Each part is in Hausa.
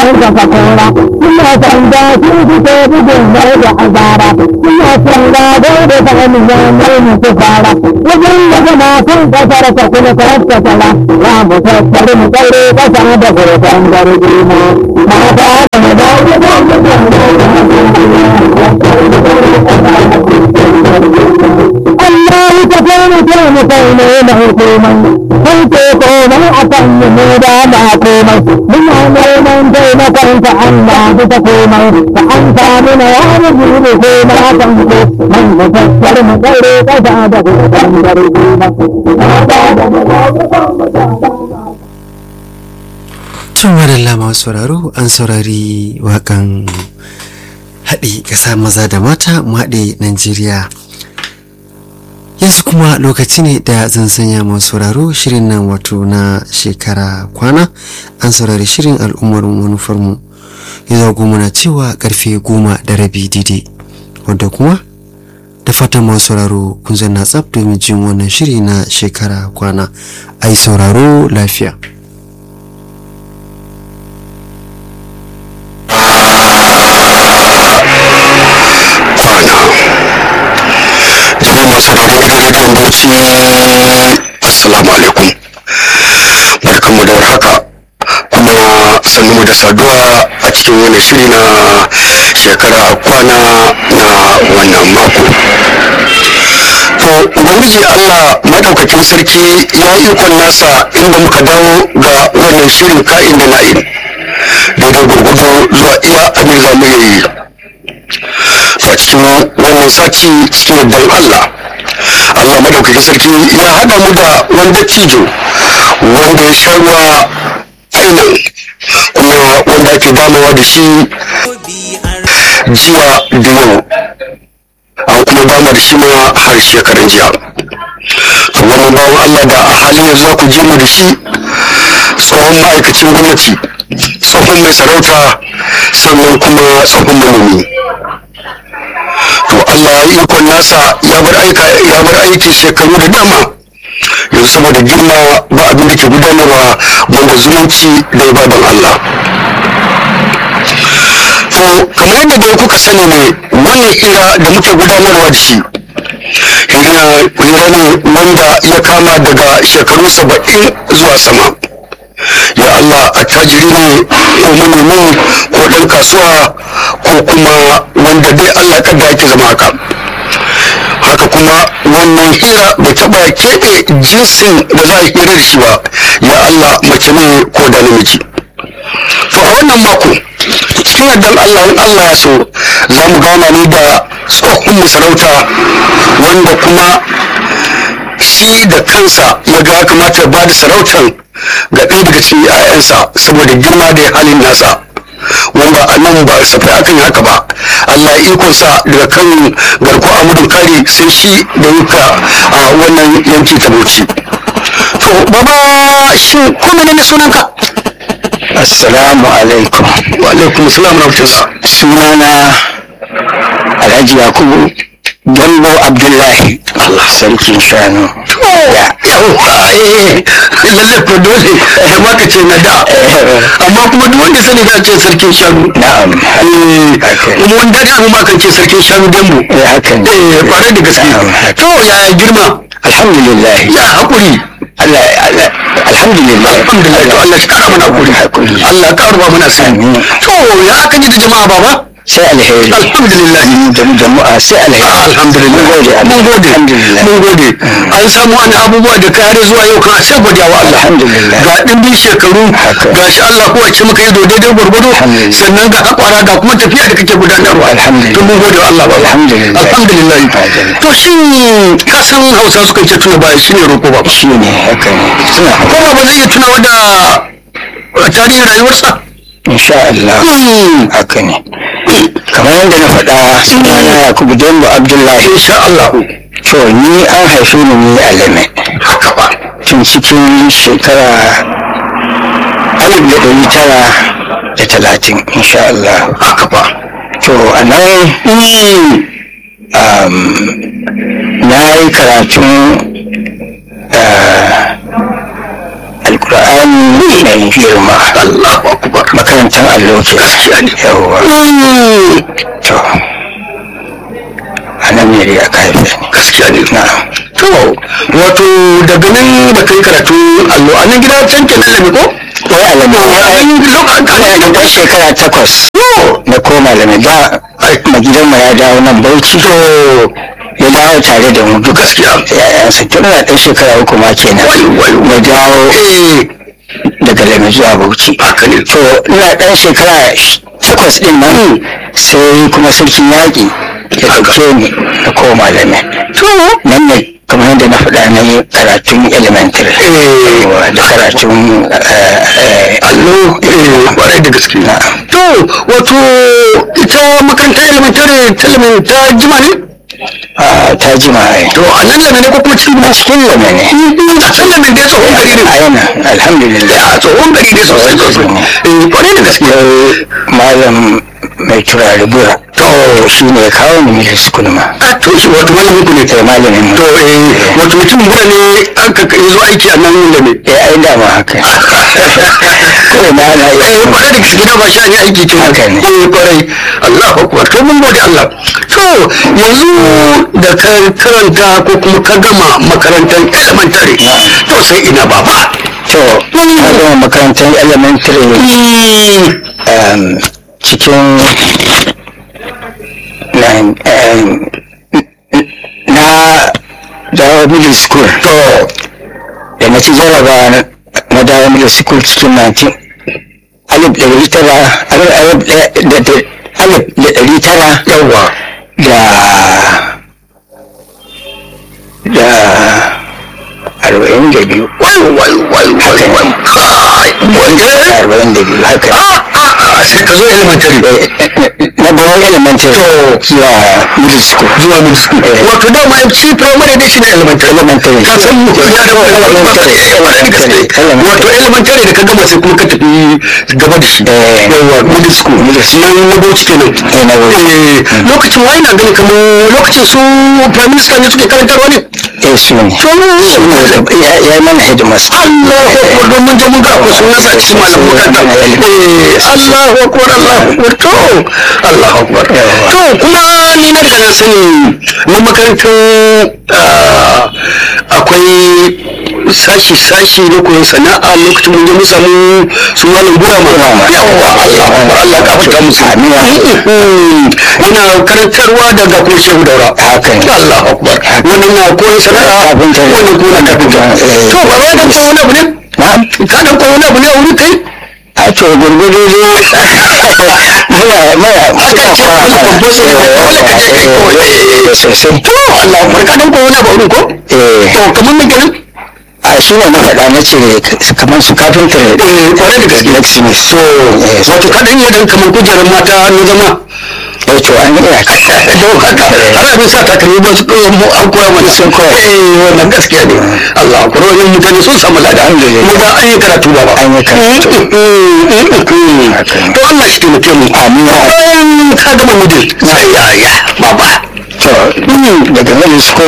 ka fakora ina sanda sun fito bugun mai da azara ina sanda dai da sani ya mai musu fara wajen da gama kun kasar ka kuma ka haska tara za mu tattari mu tsaure kasa da gurfan garbi mu mata da mu da Allah ka kone kone kone na hukumai kai ke komai a kan yi mu da ba komai muna neman taimakon ka Allah bisa komai ka an samu na yaro jini ko na kan ko man mu tattar mu tsare kasa da gudan garbi Tun wadalla masu sauraro an saurari wakan haɗe ƙasa maza da mata mu haɗe Najeriya. Yanzu kuma lokaci ne da zan sanya masu sauraro shirin nan wato na shekara kwana an saurari shirin al'ummar manufarmu. Ya zago muna cewa karfe goma da rabi daidai wadda kuma da fatan masu sauraro kun zanna tsaf domin jin wannan shiri na shekara kwana ai sauraro lafiya. jama'a masu sauraron gidan rediyon bauchi assalamu alaikum barkanmu da warhaka kuma sannu da saduwa a cikin wani shiri na shekara kwana na wannan mako to ubangiji allah maɗaukakin sarki ya yi ikon nasa inda muka dawo ga wannan shirin ka'in da na'in daidai gurgudu zuwa iya abin za mu yi a cikin wannan sati cikin yardan Allah Allah madaukakin sarki ya haɗa mu da wanda cijo wanda ya sha ruwa ainihin kuma wanda ake damawa da shi jiya da yau an kuma dama da shi ma har shekaran jiya to wannan bawan Allah da a halin yanzu za ku je mu da shi tsohon ma'aikacin gwamnati tsohon mai sarauta sannan kuma tsohon manomi to Allah ya ikon nasa ya bar aika ya bar aiki shekaru da dama yanzu saboda girma ba abin da ke gudanarwa banda zumunci da ibadan Allah to kamar yadda da kuka sani ne wannan hira da muke gudanarwa da shi hira hira ne wanda ya kama daga shekaru saba'in zuwa sama ya Allah attajiri ne ko manomi ko ɗan kasuwa ko kuma wanda dai Allah kada yake zama haka haka kuma wannan hira bai taɓa keɓe jinsin da za a hira da shi ba ya Allah mace ne ko da namiji to a wannan mako cikin yardan Allah in Allah ya so za mu gana ne da tsohon masarauta wanda kuma shi da kansa ya ga ya kamata ya ba da sarautar ga ɗaya daga cikin 'ya'yansa saboda girma da halin nasa wanda a nan ba safai akan haka ba Allah ikonsa daga kan garko amudun kare sai shi da yuka a wannan yanki ta bauchi to baba shi ko ne sunanka Assalamu alaikum. wa alaikum salam rahmatullah Sunana Alhaji Yakubu Gambo Abdullahi. Allah sarkin shanu. yawwa eh lalle ko dole da ma ka ce na da amma kuma duk wanda sani da ce sarkin shanu Na'am. Eh, Haka. kuma wanda da mu ma kan ce sarkin shanu dambu Eh, haka ne. eh kwarai da gaske Na'am, haka. to yaya girma Alhamdulillah. ya hakuri Allah Allah alhamdulillah. alhamdulillah to Allah shi kara mana hakuri Hakuri. Allah ya kara ba mana sani Amin. to ya aka ji da jama'a baba Sai alheri. alhamdulillah Jam- Jama'a sai alheri. alhamdulillah Mun gode. mun gode Alhamdulillah. mun gode an samu wani abubuwa da kare zuwa yau kan sai godiya wa Allah Alhamdulillah. ga dimbin shekaru Haka. ga shi Allah kuwa ce maka yi daidai gwargwado Alhamdulillah. sannan ga hakwara ga kuma tafiya da kake gudanarwa Alhamdulillah. to mun gode wa Allah ba Alhamdulillah. alhamdulillah Alhamdulillah. to shin ka san Hausa suka ce tuna baya shine roko ba Shi ne haka ne. Suna ko ba zai iya tunawa da tarihin rayuwarsa insha Allah. Hmm. Haka ne. Kamar yadda na faɗa sunana Yakubu Gambo Abdullahi. insha Allah To ni an haife ni ni a Lame. haka ba tun cikin shekara alif da ɗari tara da talatin insha Allah. haka ba To a nan um, na yi karatun uh, alƙur'ani mai girma Allahu akbar makarantar allo ke gaskiya ne yawwa to a nan ne dai aka haife ni gaskiya ne na'am to wato daga nan da kai karatu allo a nan gida can kenan ne ko wai alamu ina da ɗan shekara takwas na koma da da ma gidanmu ya dawo nan bauchi to ya dawo tare da mu duk gaskiya yayansa tun na ɗan shekara uku ma kenan na dawo daga lami zuwa bauchi haka ne to ina ɗan shekara takwas ɗin nan sai kuma sarkin yaƙi ya ɗauke ni na koma lami nan ne kamar yadda na faɗa na yi karatun elementary Yawwa, da karatun eh, eh, allo eh kwarai da gaske na'am to wato ita makarantar elementary ta ilimin ta jima ne Ah, ta jima ai to a nan lame ne ko kuma cikin a cikin lame ne a can lame dai tsohon gari ne a yana alhamdulillah a tsohon gari ne sosai sosai eh kwarai da gaske sai malam mai turare bura to shi ne ya kawo ni middle school ma a to shi wato malamin ku ne kai malamin mu to eh wato mutum bura ne an ka kai zo aiki a nan lame eh ai dama haka kawai na ana eh iya kwarai da gaske da ba sha ne aiki kin Haka ne. eh kwarai Allahu akbar to mun gode Allah to yanzu da ka karanta ko kuma ka gama makarantar elementary to sai ina baba to na gama makarantar elementary um, cikin na um, na dawo middle school to da na ci jaraba na- na dawo middle school cikin 19 alif da ɗari tara alif alif da- da da- alif da ɗari tara yawa da da arba'in da biyu wai wai wai wai wai kai wanda arba'in da biyu haka a a sai ka zo elementary na bayan elementary zuwa middle school zuwa middle school wato da ma shi primary da shi ne elementary Elementary. ka san mu ya da elementary kwarai da gaske Elementary. wato elementary da ka gama sai kuma ka tafi gaba da shi Eh. yawa middle school nan na bauchi kenan Eh, na Bauchi. Eh, lokacin wai na gani kamar lokacin su prime minister ne suke karantarwa ne eh su ne su ne ya ya yi mana headmaster Allahu akbar don mun je mun ga ko sunan sa cikin malamin makaranta eh Allahu akbar Allahu akbar to Allahu akbar to kuma ni na riga na sani mun makarantar ah, akwai sashi sashi na koyon sana'a lokacin mun je mun samu su malam gura ma yawa Allahu akbar Allah ka fita musu yana karantarwa daga kuma shehu daura Haka ne. Allahu akbar wannan na koyon sana'a Kafinta ne. wannan kuma na kafinta Eh. to ba wai dan koyo wani abu ne na'am ka dan koyo wani abu ne a wurin kai a to gurgudu dai muna muna aka ce wani babban sai ka dole ka je kai koyo eh sosai to Allah akbar ka dan koyo wani abu a wurin ko eh to kamar me kenan a shi ne na faɗa na ce kamar su kafinta ne eh kwarai da gaske blacksmith so wato ka dan yi dan kamar kujerar mata na zama eh to an yi aka don haka har abin sa takalmi ba su ɗora mu an koya mana sun koya eh wannan gaskiya ne Allah akbar wannan mutane sun samu lada Alhamdulillah. mu ba an yi karatu ba ba An yi karatu. to Allah shi taimake mu Amin. bayan ka gama middle sai ya ya baba to daga middle school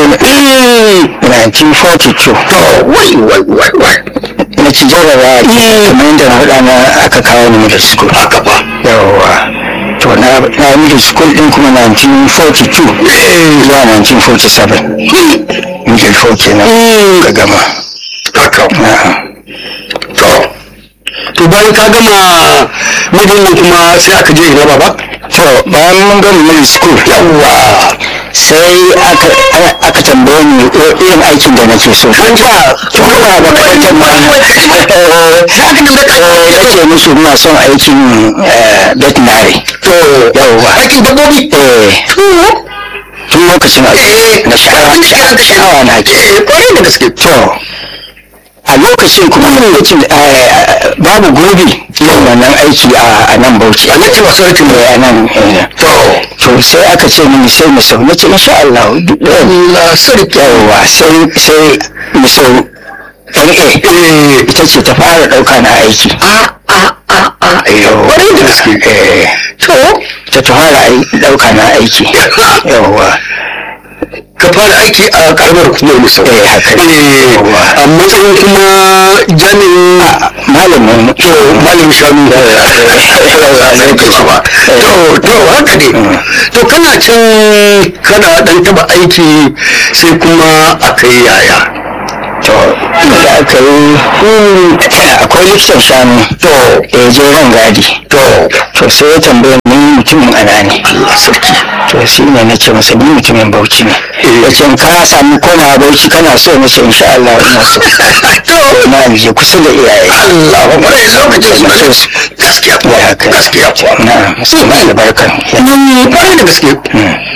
1942 to wai wai wai wai na ci jarraba kamar yadda na faɗa na aka kawo ni middle school haka ba yawwa to na na middle school din kuma 1942 zuwa 1947 middle four kenan ka gama haka na'am to to bayan ka gama middle ne kuma sai aka je ina baba to bayan mun gama middle school yawwa sai aka aka tambaye ni irin aikin da nake so kan ja tun ba makarantar ma sai aka nuna ka ya ce musu muna son aikin eh, veterinary to yawwa aikin dabbobi eh tun lokacin a na sha'awa sha'awa na ke eh kwarai da gaske to a lokacin kuma lokacin eh, babu gobe yin wannan aiki a a nan bauchi a nake masu aikin Eh, a nan eh, to to sai aka ce mini sai mu sau na ce insha Allah duk da Allah sarki yawwa sai sai mu sau NA eh ita ce ta fara ɗauka na aiki a a a a yawwa kwarai da gaske eh to ta ta fara ai- ɗauka na aiki yawwa ka ka fara aiki a karamar hukumar misau Eh, haka ne. Eh, a matsayin kuma jami'in malamin to malam shanu lokaci ba to to haka ne to kana can kana dan taba aiki sai kuma aka yi yaya to da aka yi akwai likitan shanu to ya je ran gadi to to sai ya tambaye ni mutumin ana ne Allah sarki to shi ne na ce masa ni mutumin bauchi ne ya ce ka samu koma bauchi kana so na ce insha Allah ina so to na je kusa da iyaye Allah ba mai lokacin su so su gaskiya ya haka gaskiya na musamman albarkan kwarai da gaske